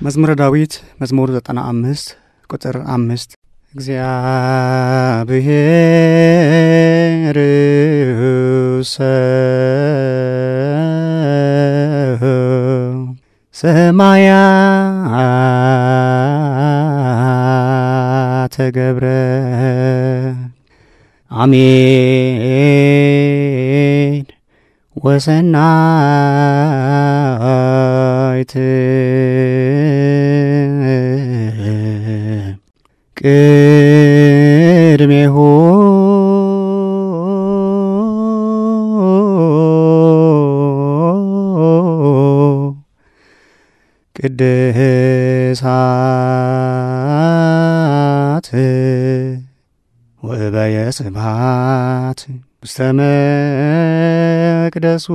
መዝሙረ ዳዊት መዝሙር ዘጠና አምስት ቁጥር አምስት እግዚአብሔር ሰማያተ ገብረ አሜን ወሰናይት ቅድሜሁ ቅድሳት ወበየ ስብሐት ውስተ መቅደሱ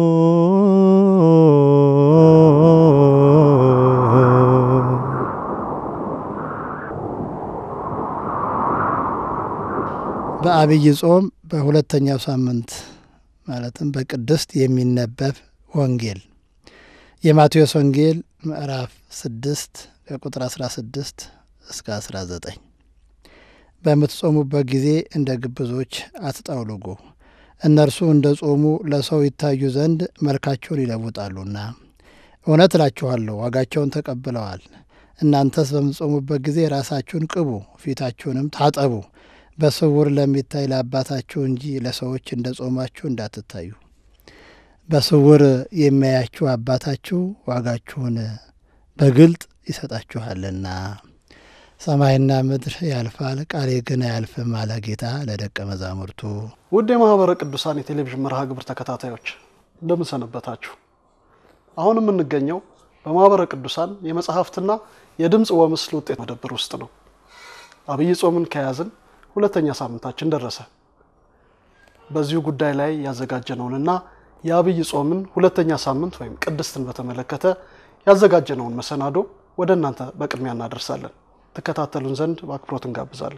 በአብይ ጾም በሁለተኛው ሳምንት ማለትም በቅድስት የሚነበብ ወንጌል የማቴዎስ ወንጌል ምዕራፍ ስድስት ከቁጥር አስራ ስድስት እስከ አስራ ዘጠኝ በምትጾሙበት ጊዜ እንደ ግብዞች አትጠውልጉ፣ እነርሱ እንደ ጾሙ ለሰው ይታዩ ዘንድ መልካቸውን ይለውጣሉና። እውነት እላችኋለሁ ዋጋቸውን ተቀብለዋል። እናንተስ በምትጾሙበት ጊዜ ራሳችሁን ቅቡ፣ ፊታችሁንም ታጠቡ፣ በስውር ለሚታይ ለአባታችሁ እንጂ ለሰዎች እንደ ጾማችሁ እንዳትታዩ። በስውር የሚያያችሁ አባታችሁ ዋጋችሁን በግልጥ ይሰጣችኋልና። ሰማይና ምድር ያልፋል፣ ቃሌ ግን አያልፍም አለ ጌታ ለደቀ መዛሙርቱ። ውድ የማህበረ ቅዱሳን የቴሌቪዥን መርሃ ግብር ተከታታዮች እንደምን ሰነበታችሁ? አሁን የምንገኘው በማህበረ ቅዱሳን የመጽሐፍትና የድምፅ ወምስል ውጤት መደብር ውስጥ ነው። አብይ ጾምን ከያዝን ሁለተኛ ሳምንታችን ደረሰ። በዚሁ ጉዳይ ላይ ያዘጋጀነውንና የአብይ ጾምን ሁለተኛ ሳምንት ወይም ቅድስትን በተመለከተ ያዘጋጀነውን መሰናዶ ወደ እናንተ በቅድሚያ እናደርሳለን። ትከታተሉን ዘንድ በአክብሮት እንጋብዛለን።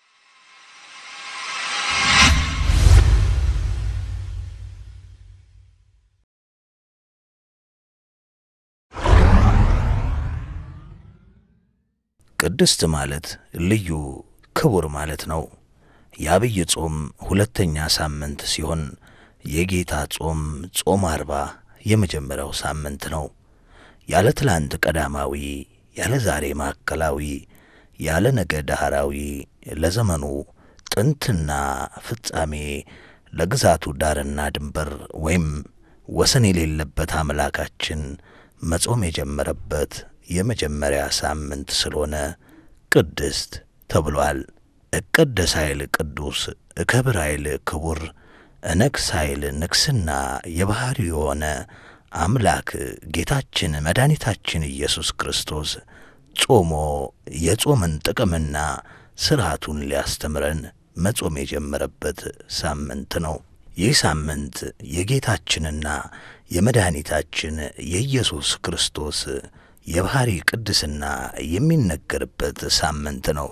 ቅድስት ማለት ልዩ ክቡር ማለት ነው። የአብይ ጾም ሁለተኛ ሳምንት ሲሆን የጌታ ጾም ጾም አርባ የመጀመሪያው ሳምንት ነው። ያለ ትላንት ቀዳማዊ፣ ያለ ዛሬ ማዕከላዊ፣ ያለ ነገ ዳህራዊ፣ ለዘመኑ ጥንትና ፍጻሜ፣ ለግዛቱ ዳርና ድንበር ወይም ወሰን የሌለበት አምላካችን መጾም የጀመረበት የመጀመሪያ ሳምንት ስለሆነ ቅድስት ተብሏል። እቀደስ ኃይል ቅዱስ፣ እከብር ኃይል ክቡር፣ እነግስ ኃይል ንግስና የባሕሪ የሆነ አምላክ ጌታችን መድኃኒታችን ኢየሱስ ክርስቶስ ጾሞ የጾምን ጥቅምና ሥርዓቱን ሊያስተምረን መጾም የጀመረበት ሳምንት ነው። ይህ ሳምንት የጌታችንና የመድኃኒታችን የኢየሱስ ክርስቶስ የባሕሪ ቅድስና የሚነገርበት ሳምንት ነው።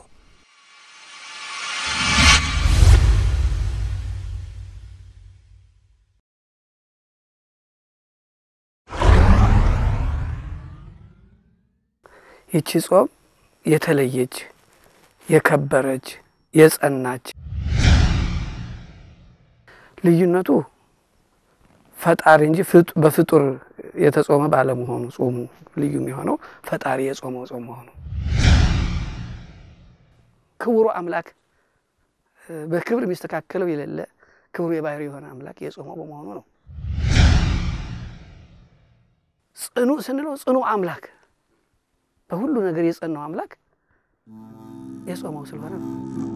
ይቺ ጾም የተለየች የከበረች የጸናች ልዩነቱ ፈጣሪ እንጂ በፍጡር የተጾመ ባለመሆኑ ጾሙ ልዩ የሚሆነው ፈጣሪ የጾመው ጾም መሆኑ ክቡሩ አምላክ በክብር የሚስተካከለው የሌለ ክብሩ የባህሪ የሆነ አምላክ የጾመው በመሆኑ ነው። ጽኑ ስንለው ጽኑ አምላክ በሁሉ ነገር የጸናው አምላክ የጾመው ስለሆነ ነው።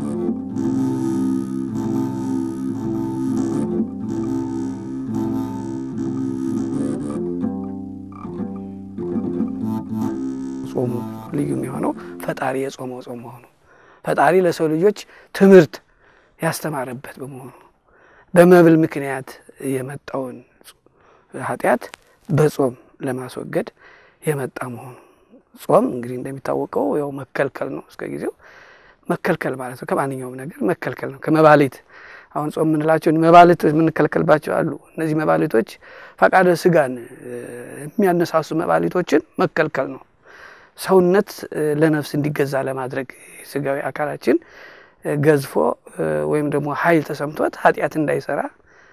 ጾሙ ልዩ የሚሆነው ፈጣሪ የጾመው ጾም መሆኑ ፈጣሪ ለሰው ልጆች ትምህርት ያስተማረበት በመሆኑ በመብል ምክንያት የመጣውን ኃጢአት በጾም ለማስወገድ የመጣ መሆኑ ጾም እንግዲህ እንደሚታወቀው ያው መከልከል ነው። እስከ ጊዜው መከልከል ማለት ነው። ከማንኛውም ነገር መከልከል ነው። ከመባሊት አሁን ጾም የምንላቸው መባልት የምንከለከልባቸው አሉ። እነዚህ መባሊቶች ፈቃደ ስጋን የሚያነሳሱ መባሊቶችን መከልከል ነው። ሰውነት ለነፍስ እንዲገዛ ለማድረግ ስጋዊ አካላችን ገዝፎ ወይም ደግሞ ኃይል ተሰምቶት ኃጢአት እንዳይሰራ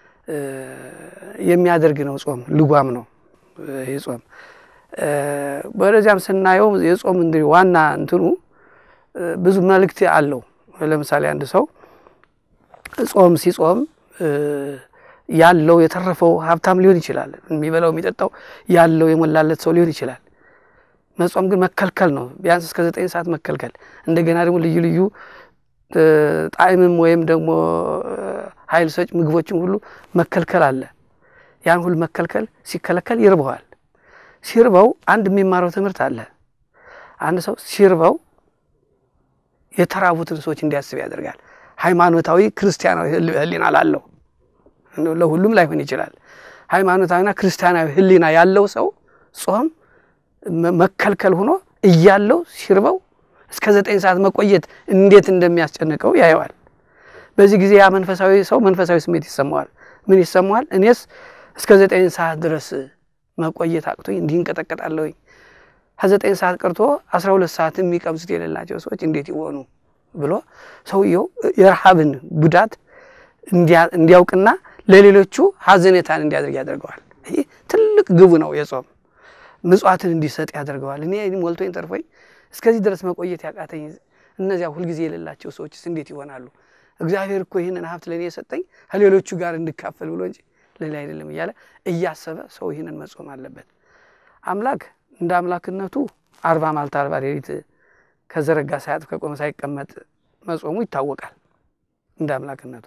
የሚያደርግ ነው። ጾም ልጓም ነው ይህ ጾም። ወደዚያም ስናየው የጾም እንግዲህ ዋና እንትኑ ብዙ መልእክት አለው። ለምሳሌ አንድ ሰው ጾም ሲጾም ያለው የተረፈው ሀብታም ሊሆን ይችላል። የሚበላው የሚጠጣው ያለው የሞላለት ሰው ሊሆን ይችላል። መጾም ግን መከልከል ነው። ቢያንስ እስከ ዘጠኝ ሰዓት መከልከል። እንደገና ደግሞ ልዩ ልዩ ጣዕምም ወይም ደግሞ ኃይል ሰጭ ምግቦችም ሁሉ መከልከል አለ። ያን ሁሉ መከልከል ሲከለከል ይርበዋል። ሲርበው አንድ የሚማረው ትምህርት አለ። አንድ ሰው ሲርበው የተራቡትን ሰዎች እንዲያስብ ያደርጋል። ሃይማኖታዊ ክርስቲያናዊ ሕሊና ላለው ለሁሉም ላይሆን ይችላል። ሃይማኖታዊና ክርስቲያናዊ ሕሊና ያለው ሰው ጾም መከልከል ሆኖ እያለው ሲርበው እስከ ዘጠኝ ሰዓት መቆየት እንዴት እንደሚያስጨንቀው ያየዋል። በዚህ ጊዜ ያ መንፈሳዊ ሰው መንፈሳዊ ስሜት ይሰማዋል። ምን ይሰማዋል? እኔስ እስከ ዘጠኝ ሰዓት ድረስ መቆየት አቅቶኝ እንዲህ እንቀጠቀጣለሁኝ። ከዘጠኝ ሰዓት ቀርቶ አስራ ሁለት ሰዓት የሚቀምሱት የሌላቸው ሰዎች እንዴት ይሆኑ ብሎ ሰውየው የረሃብን ጉዳት እንዲያውቅና ለሌሎቹ ሀዘኔታን እንዲያደርግ ያደርገዋል። ይህ ትልቅ ግቡ ነው የጾም ምጽዋትን እንዲሰጥ ያደርገዋል። እኔ ሞልቶኝ ተርፎኝ እስከዚህ ድረስ መቆየት ያቃተኝ እነዚያ ሁልጊዜ የሌላቸው ሰዎችስ እንዴት ይሆናሉ? እግዚአብሔር እኮ ይህንን ሀብት ለእኔ የሰጠኝ ከሌሎቹ ጋር እንድካፈል ብሎ እንጂ ሌላ አይደለም እያለ እያሰበ ሰው ይህንን መጾም አለበት። አምላክ እንደ አምላክነቱ አርባ ማልታ አርባ ሌሊት ከዘረጋ ሳያጥፍ ከቆመ ሳይቀመጥ መጾሙ ይታወቃል። እንደ አምላክነቱ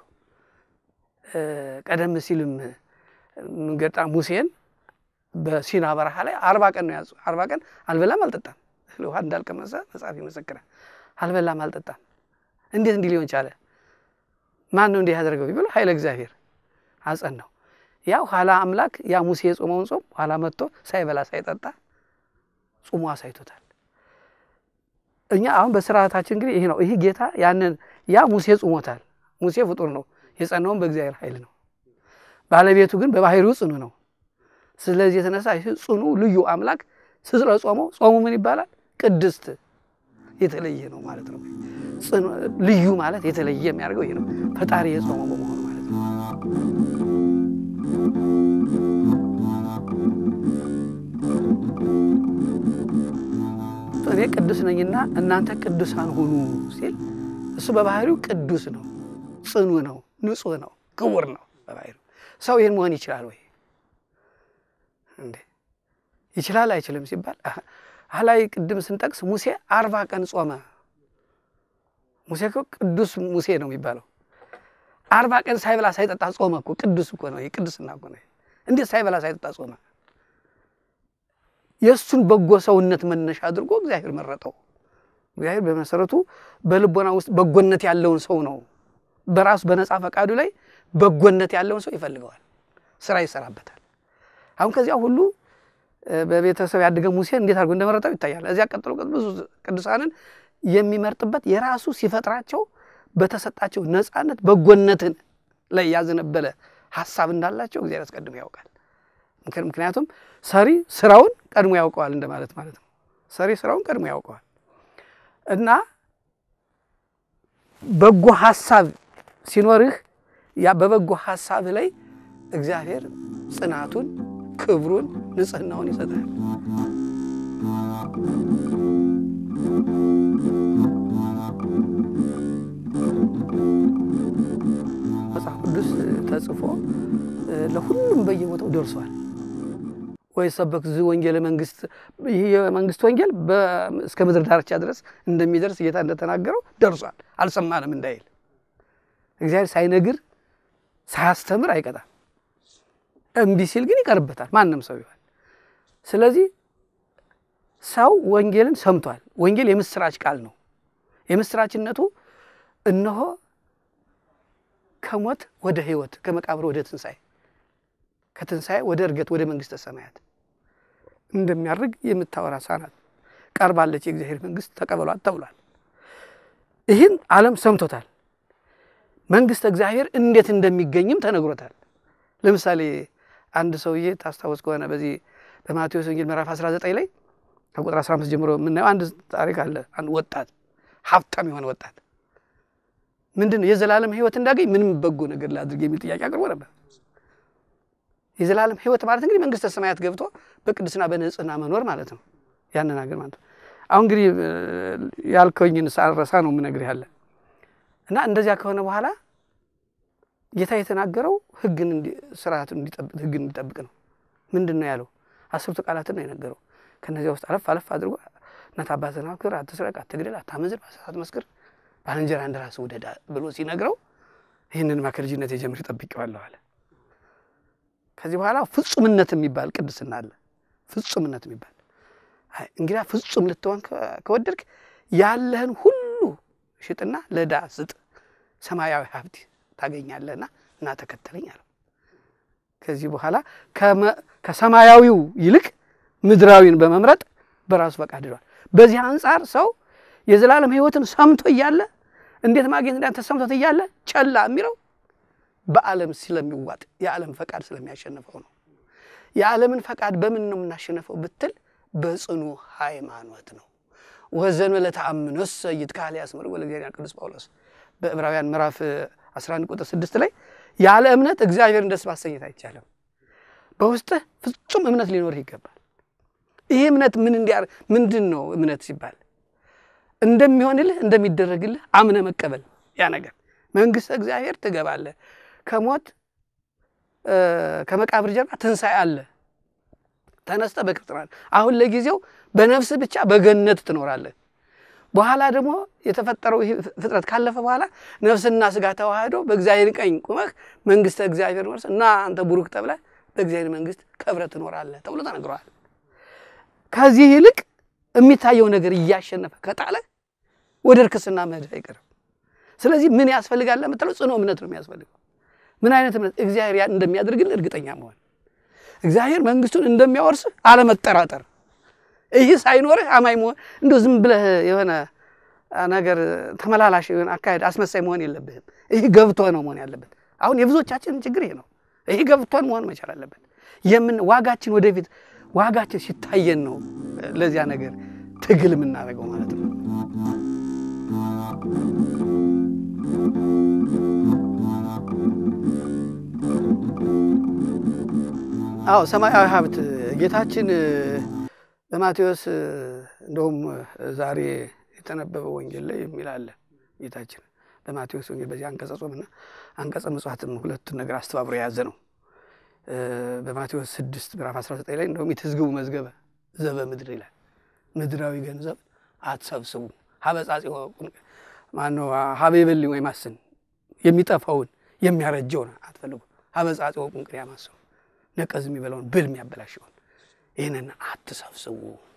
ቀደም ሲልም ገጣ ሙሴን በሲና በረሃ ላይ አርባ ቀን ነው ያዙ። አርባ ቀን አልበላም አልጠጣም፣ ውሃ እንዳልቀመሰ መጽሐፍ ይመሰክራል። አልበላም አልጠጣም። እንዴት እንዲህ ሊሆን ቻለ? ማን ነው እንዲህ ያደርገው ቢብሎ ኃይለ እግዚአብሔር አጸናው። ያው ኋላ አምላክ ያ ሙሴ የጾመውን ጾም ኋላ መጥቶ ሳይበላ ሳይጠጣ ጾሙ አሳይቶታል። እኛ አሁን በስርዓታችን እንግዲህ ይህ ነው። ይህ ጌታ ያንን ያ ሙሴ ጾሞታል። ሙሴ ፍጡር ነው፣ የጸናውን በእግዚአብሔር ኃይል ነው። ባለቤቱ ግን በባህሪው ጽኑ ነው። ስለዚህ የተነሳ ይህ ጽኑ ልዩ አምላክ ስለ ጾመው ጾሙ ምን ይባላል? ቅድስት የተለየ ነው ማለት ነው። ልዩ ማለት የተለየ የሚያደርገው ይህ ነው። ፈጣሪ የጾመው በመሆኑ ማለት ነው። እኔ ቅዱስ ነኝና እናንተ ቅዱሳን ሁኑ ሲል እሱ በባህሪው ቅዱስ ነው፣ ጽኑ ነው፣ ንጹሕ ነው፣ ክቡር ነው በባህሪው። ሰው ይህን መሆን ይችላል ወይ እንዴ? ይችላል አይችልም ሲባል አላይ ቅድም ስንጠቅስ ሙሴ አርባ ቀን ጾመ። ሙሴ እኮ ቅዱስ ሙሴ ነው የሚባለው። አርባ ቀን ሳይበላ ሳይጠጣ ጾመ እኮ ቅዱስ እኮ ነው። ቅዱስና እኮ ነው። እንዴት ሳይበላ ሳይጠጣ ጾመ? የእሱን በጎ ሰውነት መነሻ አድርጎ እግዚአብሔር መረጠው። እግዚአብሔር በመሰረቱ በልቦና ውስጥ በጎነት ያለውን ሰው ነው በራሱ በነፃ ፈቃዱ ላይ በጎነት ያለውን ሰው ይፈልገዋል፣ ስራ ይሰራበታል። አሁን ከዚያ ሁሉ በቤተሰብ ያደገ ሙሴ እንዴት አድርጎ እንደመረጠው ይታያል። እዚያ ቀጥሎ ብዙ ቅዱሳንን የሚመርጥበት የራሱ ሲፈጥራቸው በተሰጣቸው ነፃነት በጎነትን ላይ ያዘነበለ ሀሳብ እንዳላቸው እግዚአብሔር አስቀድሞ ያውቃል። ምክንያቱም ሰሪ ስራውን ቀድሞ ያውቀዋል እንደማለት ማለት ነው። ሰሪ ስራውን ቀድሞ ያውቀዋል እና በጎ ሀሳብ ሲኖርህ ያ በበጎ ሀሳብ ላይ እግዚአብሔር ጽናቱን፣ ክብሩን፣ ንጽህናውን ይሰጣል። መጽሐፍ ቅዱስ ተጽፎ ለሁሉም በየቦታው ደርሷል። ወይ ሰበክ ዝ ወንጌል መንግስት ይህ የመንግስት ወንጌል እስከ ምድር ዳርቻ ድረስ እንደሚደርስ ጌታ እንደተናገረው ደርሷል። አልሰማንም እንዳይል እግዚአብሔር ሳይነግር ሳያስተምር አይቀጣም። እምቢ ሲል ግን ይቀርበታል፣ ማንም ሰው ይሆን። ስለዚህ ሰው ወንጌልን ሰምቷል። ወንጌል የምስራች ቃል ነው። የምስራችነቱ እነሆ ከሞት ወደ ህይወት፣ ከመቃብር ወደ ትንሣኤ፣ ከትንሣኤ ወደ እርገት፣ ወደ መንግስተ ሰማያት እንደሚያርግ የምታወራ ሳናት ቀርባለች፣ የእግዚአብሔር መንግስት ተቀበሏት ተብሏል። ይህን ዓለም ሰምቶታል። መንግስተ እግዚአብሔር እንዴት እንደሚገኝም ተነግሮታል። ለምሳሌ አንድ ሰውዬ ታስታውስ ከሆነ በዚህ በማቴዎስ ወንጌል ምዕራፍ 19 ላይ ከቁጥር 15 ጀምሮ የምናየው አንድ ታሪክ አለ። አንድ ወጣት ሀብታም የሆነ ወጣት ምንድን ነው የዘላለም ሕይወት እንዳገኝ ምንም በጎ ነገር ላድርግ የሚል ጥያቄ አቅርቦ ነበር። የዘላለም ሕይወት ማለት እንግዲህ መንግስተ ሰማያት ገብቶ በቅድስና በንጽህና መኖር ማለት ነው። ያንን ሀገር ማለት ነው። አሁን እንግዲህ ያልከኝን ሳረሳ ነው የምነግርህ ያለ እና እንደዚያ ከሆነ በኋላ ጌታ የተናገረው ሕግን ስርዓቱን እንዲጠብቅ ሕግን እንዲጠብቅ ነው። ምንድን ነው ያለው? አስርቱ ቃላትን ነው የነገረው። ከነዚያ ውስጥ አለፍ አለፍ አድርጎ እናት አባትህን አክብር፣ አትስረቅ፣ አትግደል፣ አታመንዝር፣ በሐሰት አትመስክር፣ ባልንጀራህን እንደ ራስህ ውደድ ብሎ ሲነግረው ይህንንማ ከልጅነቴ ጀምሬ ጠብቄዋለሁ አለ። ከዚህ በኋላ ፍጹምነት የሚባል ቅድስና አለ። ፍጹምነት የሚባል እንግዲህ ፍጹም ልትሆን ከወደድክ ያለህን ሁሉ ሽጥና ለዳ ስጥ፣ ሰማያዊ ሀብት ታገኛለህና እና ተከተለኝ አለው። ከዚህ በኋላ ከሰማያዊው ይልቅ ምድራዊን በመምረጥ በራሱ ፈቃድ ሄዷል። በዚህ አንጻር ሰው የዘላለም ሕይወትን ሰምቶ እያለ እንዴት ማግኘት እንዳንተ ሰምቶት እያለ ጨላ የሚለው በዓለም ስለሚዋጥ የዓለም ፈቃድ ስለሚያሸንፈው ነው። የዓለምን ፈቃድ በምን ነው የምናሸንፈው ብትል በጽኑ ሃይማኖት ነው። ወዘን ለተአምኖስ ይትካል ያስምር ወለእግዚአብሔር ቅዱስ ጳውሎስ በዕብራውያን ምዕራፍ 11 ቁጥር 6 ላይ ያለ እምነት እግዚአብሔርን ደስ ማሰኘት አይቻልም። በውስጥህ ፍጹም እምነት ሊኖርህ ይገባል። ይህ እምነት ምን እንዲያር ምንድን ነው? እምነት ሲባል እንደሚሆንልህ እንደሚደረግልህ አምነ መቀበል። ያ ነገር መንግስተ እግዚአብሔር ትገባለህ። ከሞት ከመቃብር ጀርባ ትንሣኤ አለ። ተነስተ በክብር ትኖራለህ። አሁን ለጊዜው በነፍስ ብቻ በገነት ትኖራለህ። በኋላ ደግሞ የተፈጠረው ይህ ፍጥረት ካለፈ በኋላ ነፍስና ስጋ ተዋህዶ በእግዚአብሔር ቀኝ ቁመህ መንግስተ እግዚአብሔር ወርስ እና አንተ ቡሩክ ተብለህ በእግዚአብሔር መንግስት ከብረህ ትኖራለህ ተብሎ ተነግረዋል። ከዚህ ይልቅ የሚታየው ነገር እያሸነፈ ከጣለ ወደ እርክስና መሄድ አይቀርም። ስለዚህ ምን ያስፈልጋል ለምትለው ጽኑ እምነት ነው የሚያስፈልገው። ምን አይነት እምነት? እግዚአብሔር እንደሚያደርግልህ እርግጠኛ መሆን፣ እግዚአብሔር መንግስቱን እንደሚያወርስህ አለመጠራጠር። ይህ ሳይኖርህ አማኝ መሆን እንደ ዝም ብለህ የሆነ ነገር ተመላላሽ የሆነ አካሄድ አስመሳይ መሆን የለብህም። ይህ ገብቶ ነው መሆን ያለበት። አሁን የብዙዎቻችን ችግር ይሄ ነው። ይህ ገብቶን መሆን መቻል አለበት። የምን ዋጋችን ወደፊት ዋጋችን ሲታየን ነው ለዚያ ነገር ትግል የምናደርገው ማለት ነው። አዎ ሰማያዊ ሀብት ጌታችን በማቴዎስ እንደውም ዛሬ የተነበበው ወንጌል ላይ የሚል አለ። ጌታችን በማቴዎስ ወንጌል በዚህ አንቀጸ ጾምና አንቀጸ ምጽዋትም ሁለቱን ነገር አስተባብሮ የያዘ ነው። በማቴዎስ ስድስት ምዕራፍ 19 ላይ እንደውም የትዝግቡ መዝገበ ዘበ ምድር ይላል። ምድራዊ ገንዘብ አትሰብስቡ ሀበጻጽ ማነው ሀበ ይበል ወይ ማስን የሚጠፋውን የሚያረጀውን አትፈልጉ ሀበጻጽ ቁንቅር ያማስኑ ነቀዝ የሚበላውን ብል የሚያበላሸውን ይህንን አትሰብስቡ።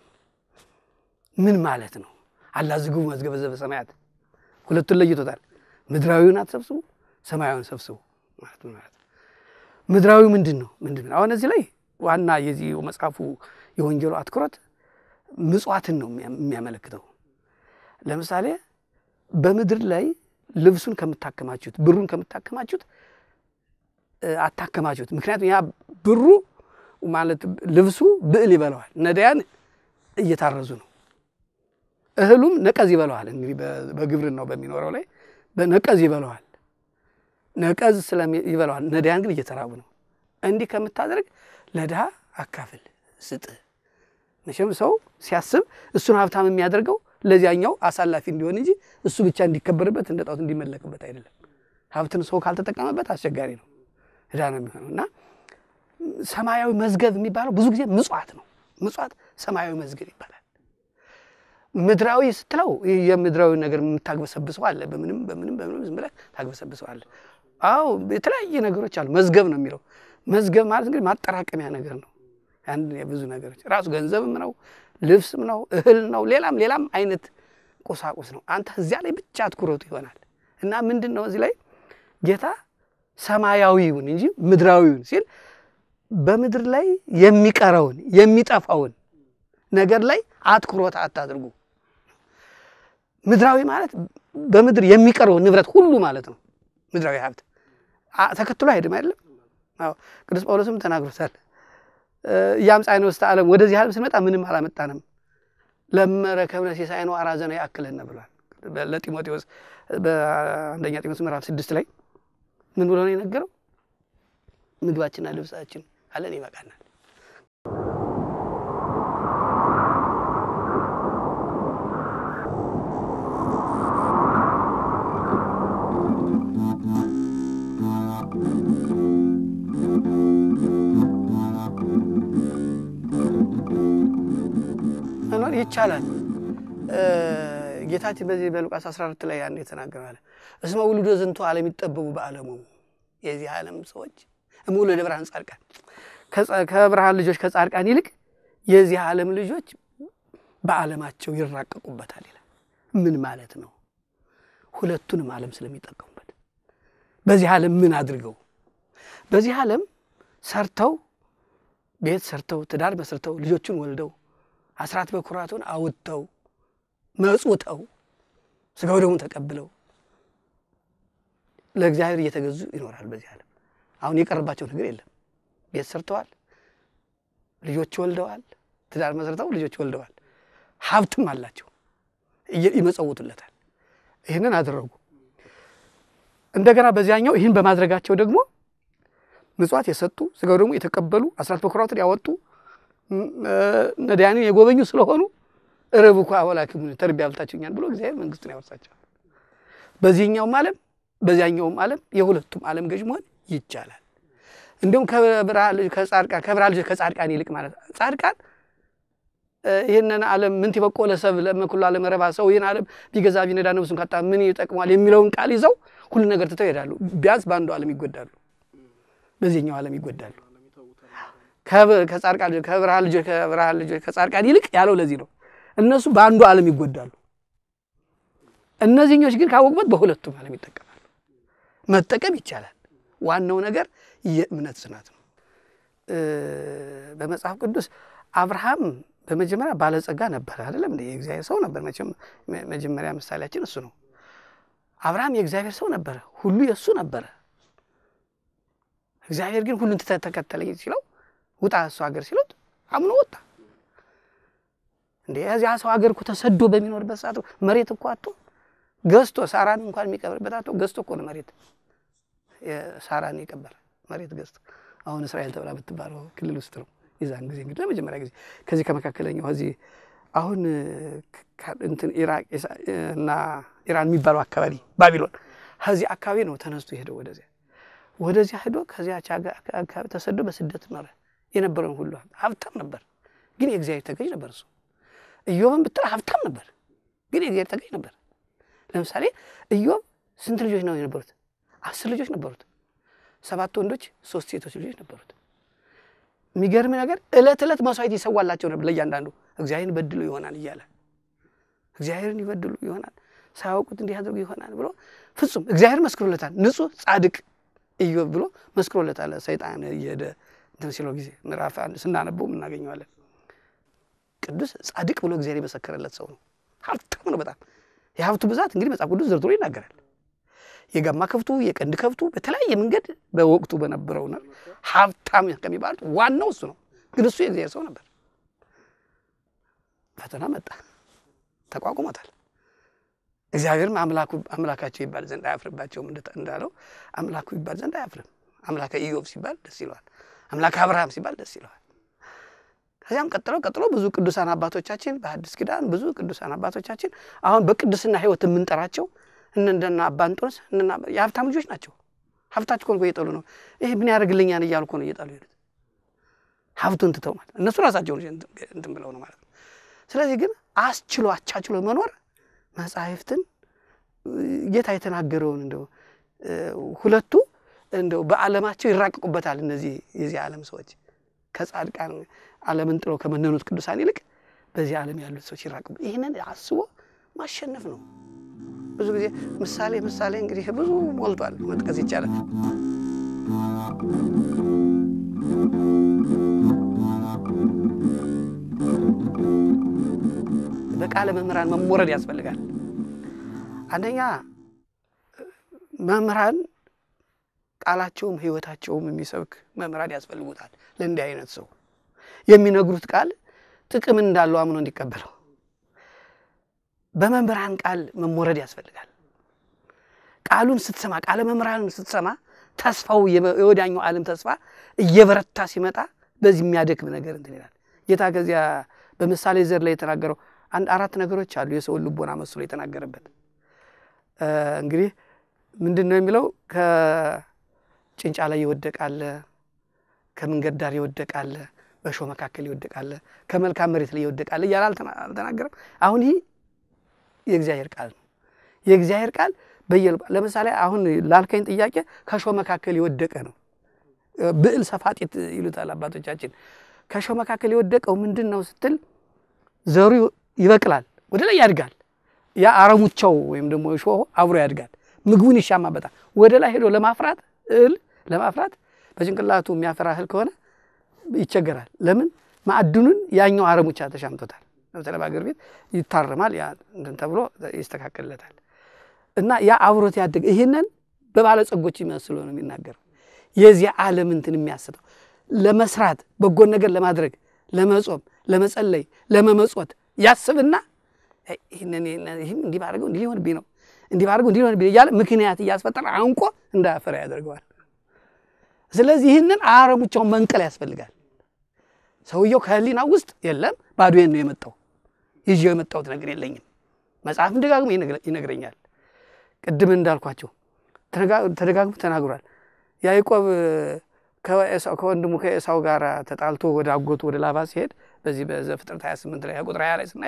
ምን ማለት ነው? አላዝግቡ መዝገበ ዘበ ሰማያት ሁለቱን ለይቶታል። ምድራዊውን አትሰብስቡ፣ ሰማያዊውን ሰብስቡ ማለት ነው ማለት ምድራዊ ምንድን ነው? ምንድን ነው? አሁን እዚህ ላይ ዋና የዚህ መጽሐፉ የወንጌሉ አትኩረት ምጽዋትን ነው የሚያመለክተው። ለምሳሌ በምድር ላይ ልብሱን ከምታከማችሁት፣ ብሩን ከምታከማችሁት አታከማችሁት። ምክንያቱም ያ ብሩ ማለት ልብሱ ብዕል ይበለዋል። ነዳያን እየታረዙ ነው። እህሉም ነቀዝ ይበለዋል። እንግዲህ በግብርናው በሚኖረው ላይ በነቀዝ ይበለዋል። ነቀዝ ይበለዋል። ነዳያን ግን እየተራቡ ነው። እንዲህ ከምታደርግ ለድሃ አካፍል፣ ስጥ። መቼም ሰው ሲያስብ እሱን ሀብታም የሚያደርገው ለዚያኛው አሳላፊ እንዲሆን እንጂ እሱ ብቻ እንዲከበርበት እንደ ጣዖት እንዲመለክበት አይደለም። ሀብትን ሰው ካልተጠቀመበት አስቸጋሪ ነው፣ ዕዳ ነው የሚሆነው እና ሰማያዊ መዝገብ የሚባለው ብዙ ጊዜ ምጽዋት ነው። ምጽዋት ሰማያዊ መዝገብ ይባላል። ምድራዊ ስትለው የምድራዊ ነገር የምታግበሰብሰው አለ። በምንም በምንም በምንም ዝም ብለህ ታግበሰብሰው አለ። አዎ የተለያየ ነገሮች አሉ። መዝገብ ነው የሚለው። መዝገብ ማለት እንግዲህ ማጠራቀሚያ ነገር ነው። አንድ የብዙ ነገሮች ራሱ ገንዘብም ነው፣ ልብስም ነው፣ እህል ነው፣ ሌላም ሌላም አይነት ቁሳቁስ ነው። አንተ እዚያ ላይ ብቻ አትኩረቱ ይሆናል እና ምንድን ነው እዚህ ላይ ጌታ ሰማያዊውን እንጂ ምድራዊውን ሲል በምድር ላይ የሚቀረውን የሚጠፋውን ነገር ላይ አትኩሮት አታድርጉ። ምድራዊ ማለት በምድር የሚቀረውን ንብረት ሁሉ ማለት ነው። ምድራዊ ሀብት ተከትሎ አይሄድም አይደለም። አዎ ቅዱስ ጳውሎስም ተናግሮታል። እያምጻእነ ውስተ ዓለም ወደዚህ ዓለም ስንመጣ ምንም አላመጣንም፣ ለመረከብነ ሲሳይነ አራዘነ ያክለነ ብሏል ለጢሞቴዎስ በአንደኛ ጢሞቴዎስ ምዕራፍ ስድስት ላይ ምን ብሎ ነው የነገረው? ምግባችንና ልብሳችን አለን ይበቃናል። መኖር ይቻላል። ጌታችን በዚህ በሉቃስ 14 ላይ ያን የተናገረዋል። እስመ ውሉደ ዝንቱ ዓለም ይጠበቡ በዓለሙ የዚህ ዓለም ሰዎች እምውሉደ ብርሃን ጻድቃን ከብርሃን ልጆች ከጻድቃን ይልቅ የዚህ ዓለም ልጆች በዓለማቸው ይራቀቁበታል ይላል። ምን ማለት ነው? ሁለቱንም ዓለም ስለሚጠቀሙበት በዚህ ዓለም ምን አድርገው በዚህ ዓለም ሰርተው ቤት ሰርተው ትዳር መስርተው ልጆችን ወልደው አስራት በኩራቱን አውጥተው መጹተው ስጋው ደግሞ ተቀብለው ለእግዚአብሔር እየተገዙ ይኖራል። በዚህ ዓለም አሁን የቀረባቸው ነገር የለም። ቤት ሰርተዋል፣ ልጆች ወልደዋል፣ ትዳር መስርተው ልጆች ወልደዋል፣ ሀብትም አላቸው፣ ይመጸውቱለታል። ይህንን አደረጉ። እንደገና በዚያኛው ይህን በማድረጋቸው ደግሞ ምጽዋት የሰጡ ስጋው ደግሞ የተቀበሉ አስራት በኩራቱን ያወጡ ነዳያንን የጎበኙ ስለሆኑ ርብኩ አወላክሙ ተርቤ አብልታችሁኛል ብሎ እግዚአብሔር መንግስቱን ያወርሳቸዋል። በዚህኛውም ዓለም በዚያኛውም ዓለም የሁለቱም ዓለም ገዥ መሆን ይቻላል። እንዲሁም ከጻድቃን ከብርሃን ልጆች ከጻድቃን ይልቅ ማለት ጻድቃን ይህንን ዓለም ምን ትበቆ ለሰብ ለመኩሉ ዓለም ረባ ሰው ይህን ዓለም ቢገዛ ቢነዳ ነብሱን ካጣ ምን ይጠቅሟል የሚለውን ቃል ይዘው ሁሉ ነገር ትተው ይሄዳሉ። ቢያንስ በአንዱ ዓለም ይጎዳሉ፣ በዚህኛው ዓለም ይጎዳሉ። ከጻድቃን ከብርሃን ልጆች ከብርሃን ልጆች ከጻድቃን ይልቅ ያለው ለዚህ ነው። እነሱ በአንዱ ዓለም ይጎዳሉ። እነዚህኞች ግን ካወቁበት በሁለቱም ዓለም ይጠቀማሉ። መጠቀም ይቻላል። ዋናው ነገር የእምነት ጽናት ነው። በመጽሐፍ ቅዱስ አብርሃም በመጀመሪያ ባለጸጋ ነበር፣ አይደለም እንደ የእግዚአብሔር ሰው ነበር። መቼም መጀመሪያ ምሳሌያችን እሱ ነው። አብርሃም የእግዚአብሔር ሰው ነበረ፣ ሁሉ የእሱ ነበረ። እግዚአብሔር ግን ሁሉን ተከተለኝ ሲለው ውጣ እሱ ሀገር ሲሉት አምኖ ወጣ። እንደ እዚያ ሰው ሀገር እኮ ተሰዶ በሚኖርበት ሰዓት መሬት እኮ አቶ ገዝቶ ሳራን እንኳን የሚቀብርበት አቶ ገዝቶ እኮ ነው መሬት ሳራን የቀበረ መሬት ገዝቶ አሁን እስራኤል ተብላ ብትባለው ክልል ውስጥ ነው። የዛን ጊዜ እንግዲህ ለመጀመሪያ ጊዜ ከዚህ ከመካከለኛው እዚህ አሁን እንትን ኢራቅ እና ኢራን የሚባለው አካባቢ ባቢሎን ከዚህ አካባቢ ነው ተነስቶ ሄደው ወደዚያ ወደዚያ ሄዶ ከዚያ አካባቢ ተሰዶ በስደት ኖረ። የነበረውን ሁሉ ሀብታም ነበር፣ ግን የእግዚአብሔር ተገዥ ነበር። እሱ ኢዮብን ብትል ሀብታም ነበር፣ ግን የእግዚአብሔር ተገዥ ነበር። ለምሳሌ ኢዮብ ስንት ልጆች ነው የነበሩት? አስር ልጆች ነበሩት። ሰባት ወንዶች፣ ሶስት ሴቶች ልጆች ነበሩት። የሚገርም ነገር እለት ዕለት መስዋዕት ይሰዋላቸው ነበር ለእያንዳንዱ እግዚአብሔርን በድሉ ይሆናል እያለ እግዚአብሔርን ይበድሉ ይሆናል ሳያውቁት እንዲህ አድርጉ ይሆናል ብሎ ፍጹም እግዚአብሔር መስክሮለታል። ንጹሕ ጻድቅ ኢዮብ ብሎ መስክሮለታል። ሰይጣን እየሄደ እንትን ሲለው ጊዜ ምዕራፍ አንድ ስናነበው እናገኘዋለን። ቅዱስ ጻድቅ ብሎ እግዚአብሔር የመሰከረለት ሰው ነው። ሀብታም ነው በጣም የሀብቱ ብዛት እንግዲህ መጽሐፍ ቅዱስ ዘርዝሮ ይናገራል። የጋማ ከብቱ የቀንድ ከብቱ በተለያየ መንገድ በወቅቱ በነበረው ነው ሀብታም ከሚባሉት ዋናው እሱ ነው። ግን እሱ የእግዚአብሔር ሰው ነበር። ፈተና መጣ፣ ተቋቁሞታል። እግዚአብሔርም አምላኩ አምላካቸው ይባል ዘንድ አያፍርባቸውም እንዳለው አምላኩ ይባል ዘንድ አያፍርም። አምላከ ኢዮብ ሲባል ደስ ይለዋል። አምላከ አብርሃም ሲባል ደስ ይለዋል። ከዚያም ቀጥሎ ቀጥሎ ብዙ ቅዱሳን አባቶቻችን በሐዲስ ኪዳን ብዙ ቅዱሳን አባቶቻችን አሁን በቅድስና ሕይወት የምንጠራቸው እንደና አባ እንጦንስ የሀብታም ልጆች ናቸው። ሀብታቸው እኮ እየጠሉ ነው። ይሄ ምን ያደርግልኛል እያሉ እኮ ነው እየጣሉ ሄዱት። ሀብቱን ትተው ማለት እነሱ ራሳቸው እንትን ብለው ነው ማለት ነው። ስለዚህ ግን አስችሎ አቻችሎ መኖር መጻሕፍትን ጌታ የተናገረውን እንደው ሁለቱ እንደው በዓለማቸው ይራቀቁበታል። እነዚህ የዚህ ዓለም ሰዎች ከጻድቃን ዓለምን ጥለው ከመነኑት ቅዱሳን ይልቅ በዚህ ዓለም ያሉት ሰዎች ይራቀቁ። ይህንን አስቦ ማሸነፍ ነው። ብዙ ጊዜ ምሳሌ ምሳሌ እንግዲህ ብዙ ሞልቷል፣ መጥቀስ ይቻላል። በቃለ መምህራን መሞረድ ያስፈልጋል። አንደኛ መምህራን ቃላቸውም ሕይወታቸውም የሚሰብክ መምህራን ያስፈልጉታል። ለእንዲህ አይነት ሰው የሚነግሩት ቃል ጥቅም እንዳለው አምኖ እንዲቀበለው በመምህራን ቃል መሞረድ ያስፈልጋል። ቃሉን ስትሰማ ቃለ መምህራንን ስትሰማ ተስፋው የወዳኛው ዓለም ተስፋ እየበረታ ሲመጣ በዚህ የሚያደክም ነገር እንትን ይላል። ጌታ ከዚያ በምሳሌ ዘር ላይ የተናገረው አንድ አራት ነገሮች አሉ የሰውን ልቦና መስሎ የተናገረበት እንግዲህ ምንድን ነው የሚለው ከጭንጫ ላይ ይወደቃለ፣ ከመንገድ ዳር ይወደቃለ፣ በእሾህ መካከል ይወደቃለ፣ ከመልካም መሬት ላይ ይወደቃለ እያለ አልተናገረም። አሁን ይህ የእግዚአብሔር ቃል ነው። የእግዚአብሔር ቃል በየል ለምሳሌ አሁን ላልከኝ ጥያቄ ከእሾህ መካከል የወደቀ ነው። ብዕል ሰፋጢት ይሉታል አባቶቻችን። ከእሾህ መካከል የወደቀው ምንድን ነው ስትል ዘሩ ይበቅላል፣ ወደ ላይ ያድጋል። ያ አረሙቻው ወይም ደግሞ እሾሁ አብሮ ያድጋል፣ ምግቡን ይሻማበታል። ወደ ላይ ሄዶ ለማፍራት እህል ለማፍራት በጭንቅላቱ የሚያፈራ እህል ከሆነ ይቸገራል። ለምን? ማዕድኑን ያኛው አረሙቻ ተሻምቶታል። ለምሳሌ በአገር ቤት ይታረማል፣ ያ እንትን ተብሎ ይስተካከልለታል። እና ያ አብሮት ያደገ ይህንን በባለጸጎች ይመስሎ ነው የሚናገረው። የዚህ ዓለም እንትን የሚያስተው ለመስራት በጎን ነገር ለማድረግ ለመጾም፣ ለመጸለይ፣ ለመመጾት ያስብና ይህንን ይህም እንዲህ ባደርገው እንዲህ ሊሆንብኝ ነው እንዲህ ባደርገው እንዲህ ሊሆንብኝ እያለ ምክንያት እያስፈጠረ አንቆ እንዳያፈራ ያደርገዋል። ስለዚህ ይህንን አረሙቻውን መንቀል ያስፈልጋል። ሰውየው ከህሊና ውስጥ የለም ባዶዬን ነው የመጣው ይዤው የመጣሁት ነገር የለኝም። መጽሐፍም ደጋግሞ ይነግረኛል። ቅድም እንዳልኳቸው ተደጋግሞ ተናግሯል። ያዕቆብ ከወንድሙ ከኤሳው ጋር ተጣልቶ ወደ አጎቱ ወደ ላባ ሲሄድ በዚህ በዘፍጥረት 28 ላይ ቁጥር 20 ላይ ስናይ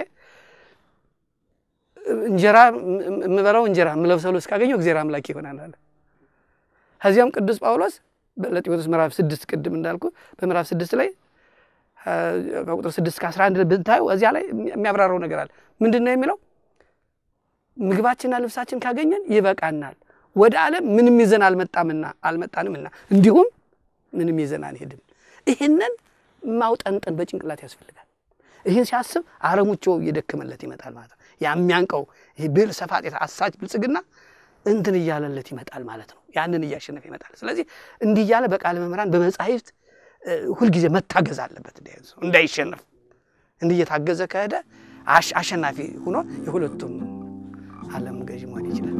እንጀራ የምበላው እንጀራ የምለብሰው ልብስ ካገኘው እግዚአብሔር አምላክ ይሆናል አለ። ከዚያም ቅዱስ ጳውሎስ ለጢሞቴዎስ ምዕራፍ ስድስት ቅድም እንዳልኩ በምዕራፍ ስድስት ላይ ከቁጥር ስድስት ከአስራ አንድ ብታዩ እዚያ ላይ የሚያብራራው ነገር አለ። ምንድን ነው የሚለው? ምግባችንና ልብሳችን ካገኘን ይበቃናል። ወደ ዓለም ምንም ይዘን አልመጣምና አልመጣንምና እንዲሁም ምንም ይዘን አንሄድም። ይህንን ማውጠንጠን በጭንቅላት ያስፈልጋል። ይህን ሲያስብ አረሙቸው እየደከመለት ይመጣል ማለት ነው። የሚያንቀው ይህ ብል ሰፋጤት አሳች ብልጽግና እንትን እያለለት ይመጣል ማለት ነው። ያንን እያሸነፈ ይመጣል። ስለዚህ እንዲህ እያለ በቃለ መምህራን በመጻሕፍት ሁልጊዜ መታገዝ አለበት እንዳይሸነፍ። እንዲህ እየታገዘ ከሄደ አሸናፊ ሆኖ የሁለቱም ዓለም ገዥ መሆን ይችላል።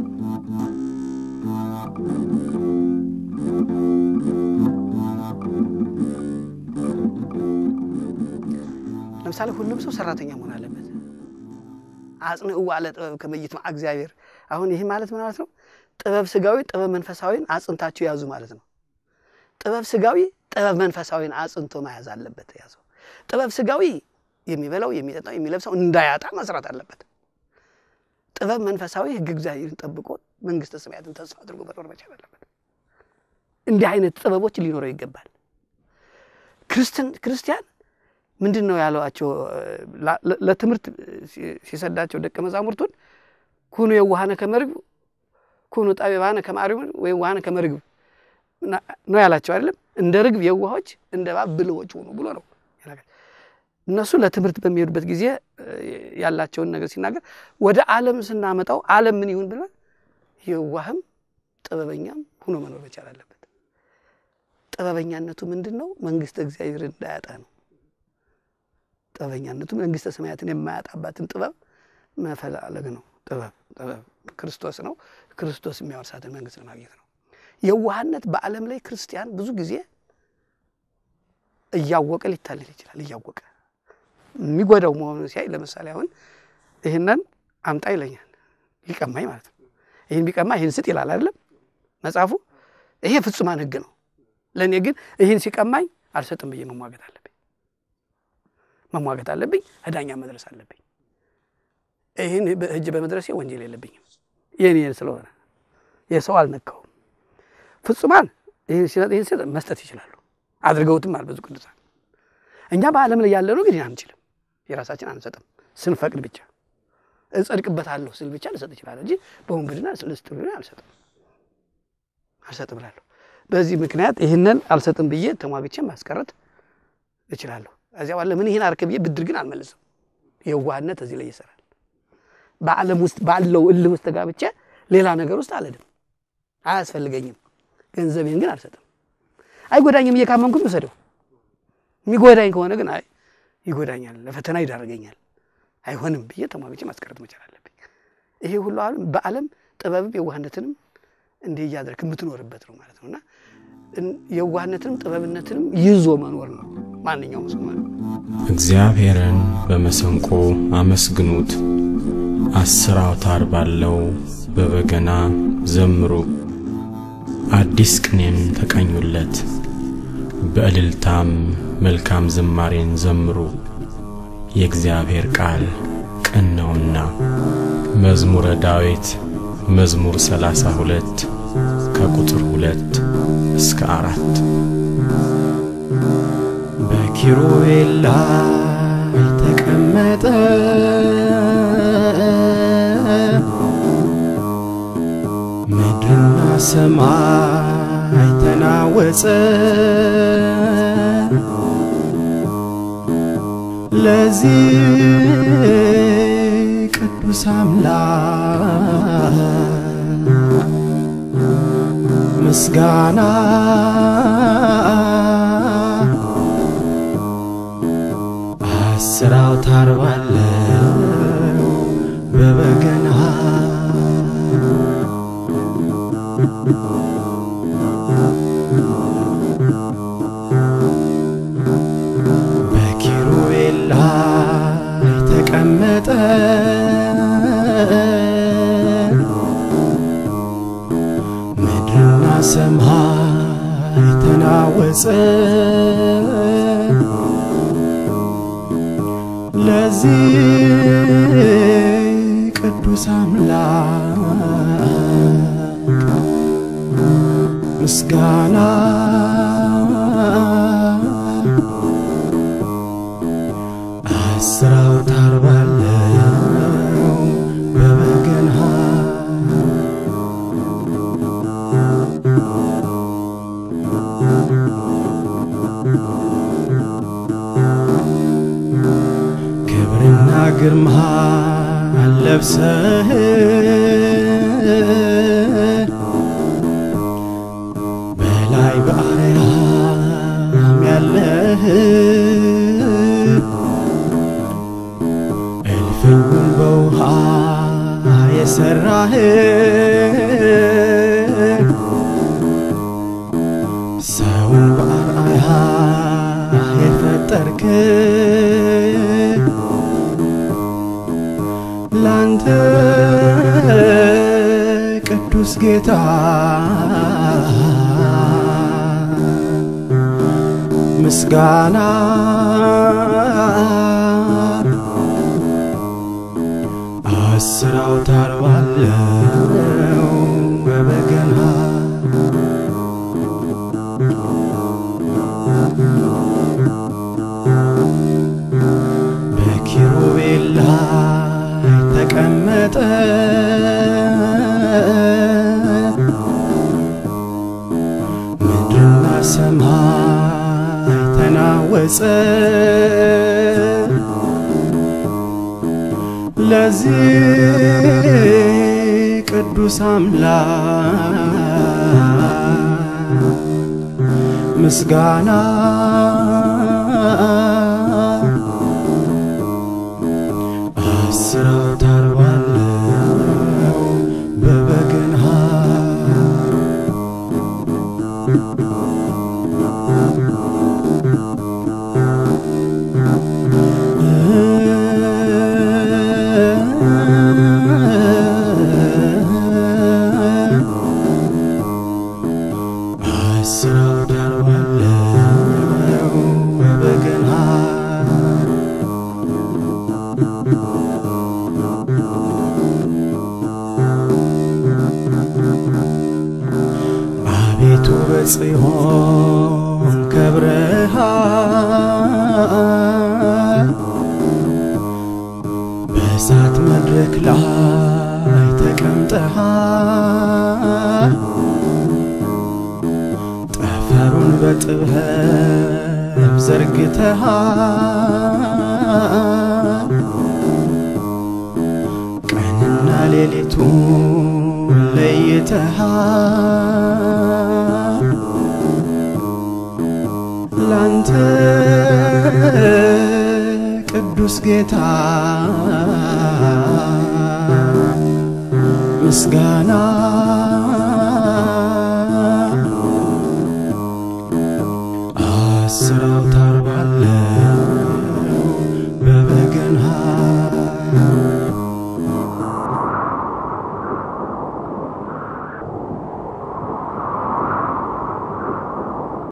ለምሳሌ ሁሉም ሰው ሰራተኛ መሆን አለበት። አጽንዕዋ ለጥበብ ከመ ይትመዓ እግዚአብሔር። አሁን ይህ ማለት ምን ማለት ነው? ጥበብ ስጋዊ፣ ጥበብ መንፈሳዊን አጽንታችሁ ያዙ ማለት ነው። ጥበብ ስጋዊ ጥበብ መንፈሳዊን አጽንቶ መያዝ አለበት። ያዘው ጥበብ ስጋዊ የሚበላው የሚጠጣው የሚለብሰው እንዳያጣ መስራት አለበት። ጥበብ መንፈሳዊ ሕግ እግዚአብሔርን ጠብቆ መንግስተ ሰማያትን ተስፋ አድርጎ መኖር መቻል አለበት። እንዲህ አይነት ጥበቦች ሊኖረው ይገባል። ክርስቲያን ምንድን ነው ያለዋቸው? ለትምህርት ሲሰዳቸው ደቀ መዛሙርቱን ኩኑ የዋሃነ ከመርግብ ኩኑ ጠቢባነ ከመአርዩም ወይም ዋሃነ ከመርግብ ነው ያላቸው አይደለም። እንደ ርግብ የዋሆች እንደ እባብ ብልሆች ሆኑ ብሎ ነው። እነሱ ለትምህርት በሚሄዱበት ጊዜ ያላቸውን ነገር ሲናገር ወደ ዓለም ስናመጣው ዓለም ምን ይሁን ብለን የዋህም ጥበበኛም ሆኖ መኖር መቻል አለበት። ጥበበኛነቱ ምንድን ነው? መንግስተ እግዚአብሔርን እንዳያጣ ነው። ጥበበኛነቱ መንግስተ ሰማያትን የማያጣባትን ጥበብ መፈላለግ ነው። ጥበብ ጥበብ ክርስቶስ ነው። ክርስቶስ የሚያወርሳትን መንግስት ለማግኘት ነው። የዋህነት በዓለም ላይ ክርስቲያን ብዙ ጊዜ እያወቀ ሊታለል ይችላል። እያወቀ የሚጎዳው መሆኑን ሲያይ፣ ለምሳሌ አሁን ይህንን አምጣ ይለኛል፣ ሊቀማኝ ማለት ነው። ይህን ቢቀማ ይህን ስጥ ይላል አይደለም መጽሐፉ። ይሄ ፍጹማን ሕግ ነው። ለእኔ ግን ይህን ሲቀማኝ አልሰጥም ብዬ መሟገት አለብኝ መሟገት አለብኝ። እዳኛ መድረስ አለብኝ። ይህን እጅ በመድረሴ ወንጀል የለብኝም የኔ ስለሆነ የሰው አልነካውም። ፍጹማን ይህን ሲሰጥ መስጠት ይችላሉ። አድርገውትም አል ብዙ ቅዱሳን። እኛ በዓለም ላይ ያለ ነው ግን አንችልም። የራሳችን አንሰጥም። ስንፈቅድ ብቻ እጸድቅበታለሁ ስል ብቻ ልሰጥ እችላለሁ እንጂ በወንብድና ልስጥ ብሎ አልሰጥም አልሰጥም እላለሁ። በዚህ ምክንያት ይህንን አልሰጥም ብዬ ተሟግቼ ማስቀረት እችላለሁ። እዚያ ባለ ምን ይህን አርክ ብዬ ብድር ግን አልመልስም። የዋህነት እዚህ ላይ ይሰራል። በዓለም ውስጥ ባለው እልህ ውስጥ ተጋብቼ ሌላ ነገር ውስጥ አልሄድም። አያስፈልገኝም። ገንዘቤን ግን አልሰጥም። አይጎዳኝም እየካመንኩም ልውሰደው። የሚጎዳኝ ከሆነ ግን አይ ይጎዳኛል፣ ለፈተና ይዳረገኛል፣ አይሆንም ብዬ ተሟግቼ ማስቀረት መቻል አለብኝ። ይሄ ሁሉ ዓለም በዓለም ጥበብም የዋህነትንም እንዲህ እያደረክ የምትኖርበት ነው ማለት ነው እና የዋህነትንም ጥበብነትንም ይዞ መኖር ነው ማንኛውም ሰው ማለት ነው። እግዚአብሔርን በመሰንቆ አመስግኑት፣ አስር አውታር ባለው በበገና ዘምሩ፣ አዲስ ቅኔን ተቀኙለት፣ በእልልታም መልካም ዝማሬን ዘምሩ። የእግዚአብሔር ቃል ቅን ነውና። መዝሙረ ዳዊት መዝሙር ሰላሳ ሁለት ከቁጥር ሁለት እስከ አራት በኪሩቤል ላይ ተቀመጠ ምድርና ሰማይ ተናወጸ ለዚህ ቅዱስ አምላክ ምስጋና አስር አውታር ባለው በበገና በኪሩቤል ላይ ተቀመጠ ምድርና ሰማይ ተናወጸ ለዚህ ቅዱስ አምላክ ምስጋና አስር አውታር ባለው በበገና ክብርና ግርማ ለብሰህ በላይ በአርያም ያለህ እልፍኙን በውሃ የሠራህ ሰውን በአርአያ የፈጠርክ ላንተ ቅዱስ ጌታ ምስጋና አስር አውታር ባለው በበገና በኪሩቤል ላይ ተቀመጠ ምድርና ሰማይ ተናወጸ ለዚህ ቅዱስ አምላክ ምስጋና አስር አውታር ባለው በበገና አስር አውታር ባለው በበገና አቤቱ በጽዮን ከብረሃል በእሳት መድረክ ላይ ተቀምጠሃል ጠፈሩን በጥበብ ዘርግተሃል ቀንና ሌሊቱን ለይተሃል ላንተ ቅዱስ ጌታ ምስጋና